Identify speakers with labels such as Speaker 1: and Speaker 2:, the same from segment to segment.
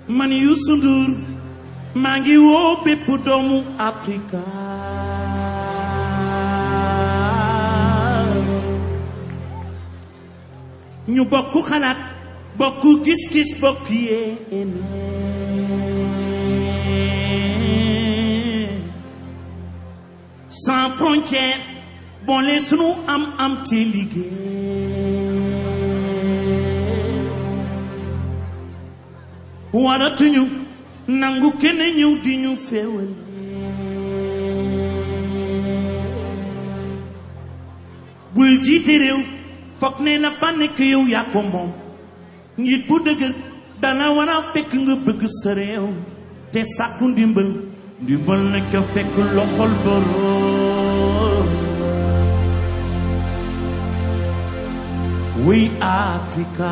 Speaker 1: man Youssou Ndour maa ngi woo bépp doomu Afrika ñu bokk xalaat bokk gis-gis bokk yéene sans frontière boole sunu am am te liggéey waratuñu nangu kenn ñëw di ñu féewal bul jiite réew foog ne la fa nekk yow yaa ko moom njiit bu dëgër dana war a fekk nga bëgg sa réew te sàkku ndimbal ndimbal na ca fekk loxol boroom wuy Afrika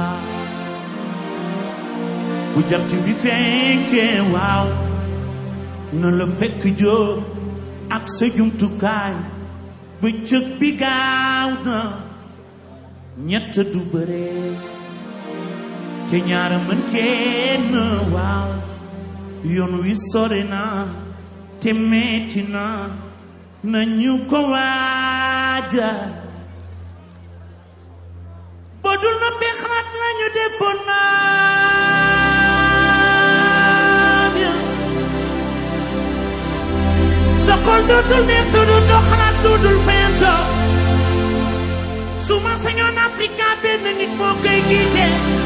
Speaker 1: bu jant bi fenkee waaw na la fekk jóg ak sa jumtukaay bëccëg bi gaaw na ñett du bëre te ñaara mën kenn waaw yoon wi sore na te metti na nañu ko waaja boo dul na bi xalaat nañu defoon naa bien sa xol dootul neex dootul doo xalaat dootul fento su ma sañoon Afrika benn nit moo koy jiite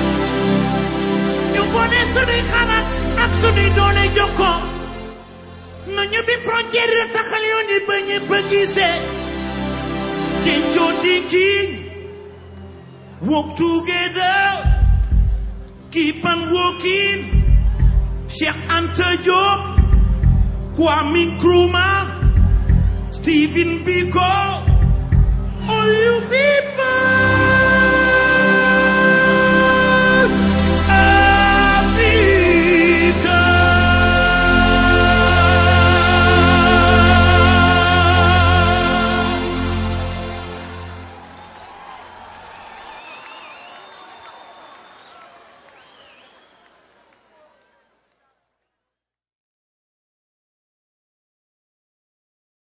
Speaker 1: ñu boole sunuy xalaat ak sunuy doole jox ko nañu bi frontière yi taxal yoon yi ba ñëpp a gisee Kencoo thinking work together keep on working Cheikh Anta Diop Kwame Nkrumah Stephen Biko all you people